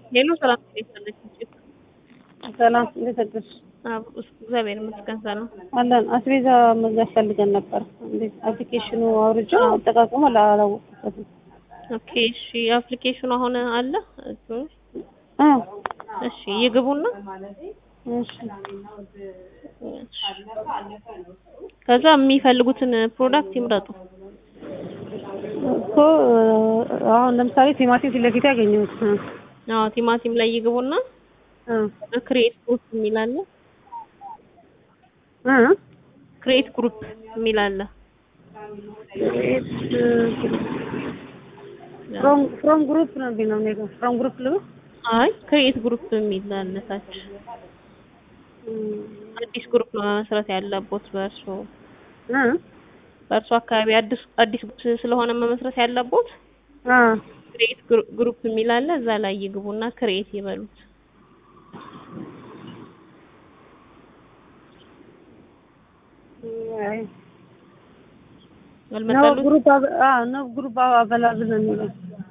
ሄሎ ሰላም እንዴት አለች? ሰላም እንዴት አደርሽ? አዎ እግዚአብሔር ይመስገን ሰላም አለን። አስቤዛ መግዛት ፈልገን ነበር። እንዴት አፕሊኬሽኑ አውርጄው አጠቃቀሙ አላወቅኩበትም። ኦኬ እሺ አፕሊኬሽኑ አሁን አለ አ እሺ ይግቡና እሺ ከዛ የሚፈልጉትን ፕሮዳክት ይምረጡ እኮ አሁን ለምሳሌ ቲማቲም ፊት ለፊት ያገኘሁት አዎ ቲማቲም ላይ ይግቡና እ ክሬት ግሩፕ የሚል አለ እ ክሬት ግሩፕ የሚል አለ ፍሮም ፍሮም ግሩፕ ነው የሚለው እኔ ጋር ፍሮም ግሩፕ ልበል አይ ክሬት ግሩፕ የሚል አለ ታች አዲስ ግሩፕ ነው መመስረት ያለቦት በእርሶ እ በእርሶ አካባቢ አዲስ አዲስ ግሩፕ ስለሆነ መመስረት ያለቦት አ ክሬት ግሩፕ የሚል አለ እዛ ላይ ይግቡና ክሬት ይበሉት አይ ነው አልመጣሉት ግሩፕ አ ነው ግሩፕ አበላብል ነው የሚለው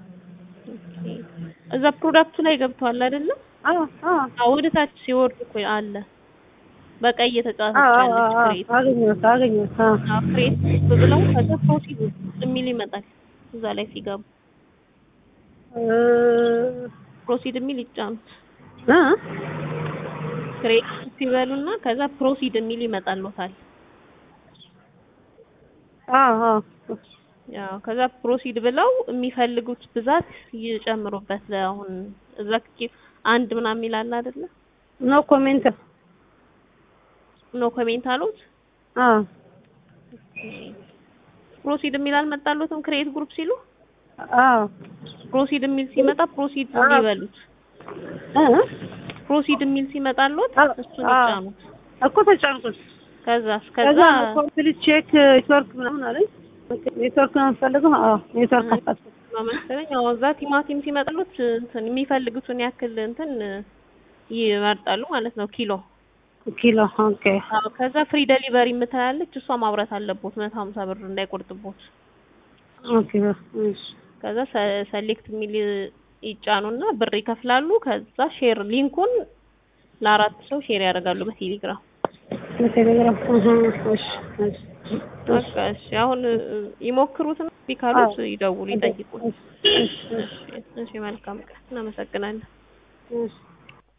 እዛ ፕሮዳክቱ ላይ ገብተዋል አይደለም? አ አ አዎ ወደ ታች ሲወርድ እኮ አለ በቀይ አ የተጻፈች አ አለች ክሬት አገኘሁት አገኘሁት አ አዎ ክሬት ብለው ከዛ ፕሮሲድ የሚል ይመጣል እዛ ላይ ሲገቡ እ ፕሮሲድ የሚል ይጫኑት እ ክሬት ሲበሉና ከዛ ፕሮሲድ የሚል ይመጣልዎታል አ አ ያው ከዛ ፕሮሲድ ብለው የሚፈልጉት ብዛት ይጨምሩበት አሁን እዛ ክ- አንድ ምናምን ይላል አይደለ ኖ ኮሜንት ኖ ኮሜንት አሉት አ ፕሮሲድ የሚል አልመጣሉትም ክሬት ግሩፕ ሲሉ አ ፕሮሲድ የሚል ሲመጣ ፕሮሲድ አዎ። ይበሉት እ ፕሮሲድ የሚል ሲመጣልዎት አ- እሱን አ- ይጫኑት እኮ ተጫንኩት ከዛ ከዛ ከዛ ኮምፕሊት ቼክ ኔትወርክ ምናምን አለኝ ኔትወርክ ነው የምፈልገው አዎ ኔትወርክ አፋት ነው መሰለኝ አዎ እዛ ቲማቲም ሲመጣሉት እንትን የሚፈልጉትን ያክል እንትን ይመርጣሉ ማለት ነው ኪሎ ኪሎ ኦኬ አዎ ከዛ ፍሪ ደሊቨሪ የምትላለች እሷ ማብራት አለቦት መቶ ሀምሳ ብር እንዳይቆርጥቦት ኦኬ እሺ ከዛ ሰሌክት የሚል ይጫኑና ብር ይከፍላሉ ከዛ ሼር ሊንኩን ለአራት ሰው ሼር ያደርጋሉ በቴሌግራም በቴሌግራም እህ እሺ እሺ በቃ እሺ አሁን ይሞክሩትና ቢካሉት ይደውሉ ይጠይቁ እሺ እሺ እሺ መልካም ቀን እናመሰግናለን እሺ